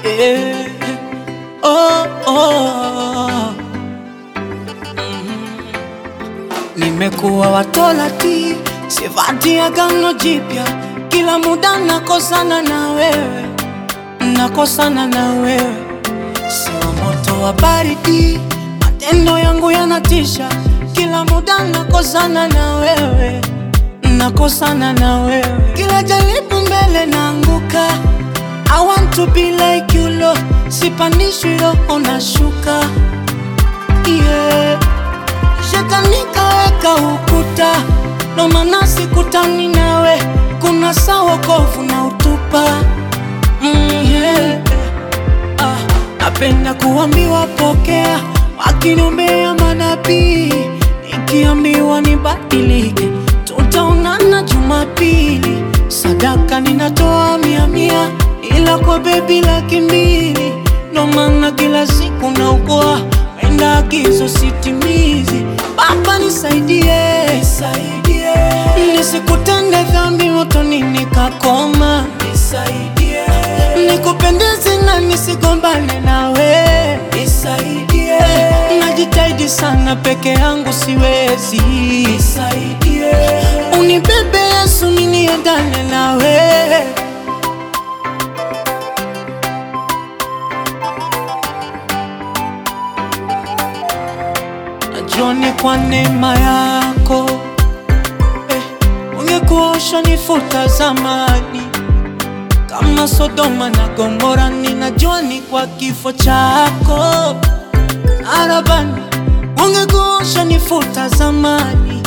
yeah. oh, oh. Nimekuwa watolati, sivati agano jipya, kila muda nakosana na wewe, nakosana na wewe, siwa moto wa baridi, matendo yangu yanatisha, kila muda nakosana na wewe, nakosana na wewe, kila jaribu mbele naanguka. I want to be like you Lord, sipandishwi roho nashuka, yeah. Shetani kaweka ukuta, ndo maana sikutani nawe, kuna saa wokovu na utupa mm, yeah. ah, napenda kuambiwa pokea, wakiniombea manabii, nikiambiwa nibadilike, tutaonana Jumapili, sadaka ninatoa mia mia, ila kwa bebi laki mbili, ndo maana kila siku naugua wenda agizo sitimizi. Baba nisaidie, nisaidie, nisikutende dhambi motoni nikakoma, nisaidie, nikupendeze na nisigombane nawe, nisaidie, najitahidi sana peke yangu siwezi, nisaidie, unibebe Yesu miniendane nawe. Najua ni kwa neema yako eh, ungekuwa ushanifuta zamani kama Sodoma na Gomora. Ninajua ni kwa kifo chako arabani, ungekuwa ushanifuta zamani,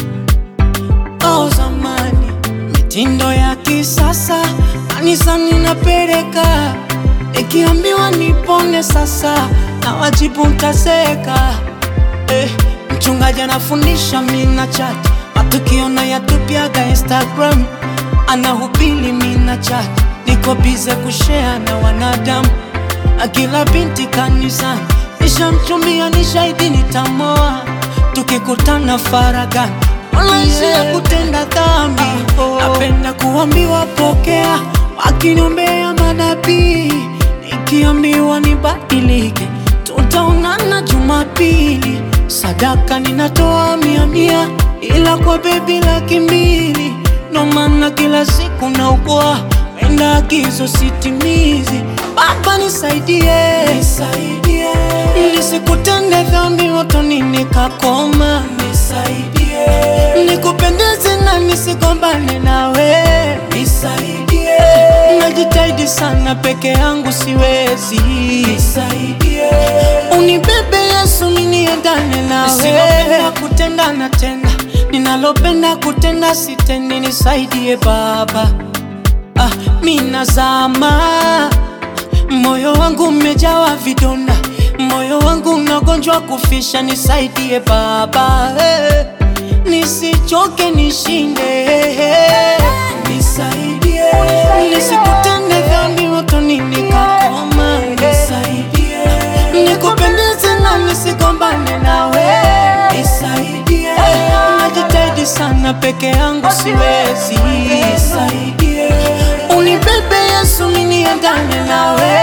oh zamani. Mitindo ya kisasa kanisani napeleka, nikiambiwa nipone sasa na wajibu ntaseka eh, mchungaji anafundisha mina chat matukio na yatupiaga Instagram, anahubiri mina chat, niko bize kushare na wanadamu, akila binti kanisani nishamchumbia, ni shahidi nitamoa, tukikutana faragani walaisi ya kutenda dhambi. Napenda kuambiwa pokea, wakiniombea manabii, nikiambiwa nibadilike, tutaonana Jumapili, sadaka ninatoa mia mia, ila kwa bebi laki mbili, ndo maana kila siku naugua wenda agizo sitimizi. Baba nisaidie, nisaidie, nisikutende dhambi motoni nikakoma, nisaidie, nikupendeze na nisigombane nawe, nisaidie, najitahidi sana peke yangu siwezi, nisaidie, unibebe Yesu miniendane nawe, nisilopenda kutenda natenda, ninalopenda kutenda sitendi, nisaidie Baba. Ah, minazama, moyo wangu umejawa vidonda, moyo wangu unagonjwa kufisha, nisaidie Baba eh, nisichoke nishinde, nisaidie, nisikutende dhambi motoni nikakoma, nisaidie, nikupendeze na nisigombane nawe, nisaidie, najitahidi sana peke yangu siwezi, nisaidie, unibebe Yesu miniendane nawe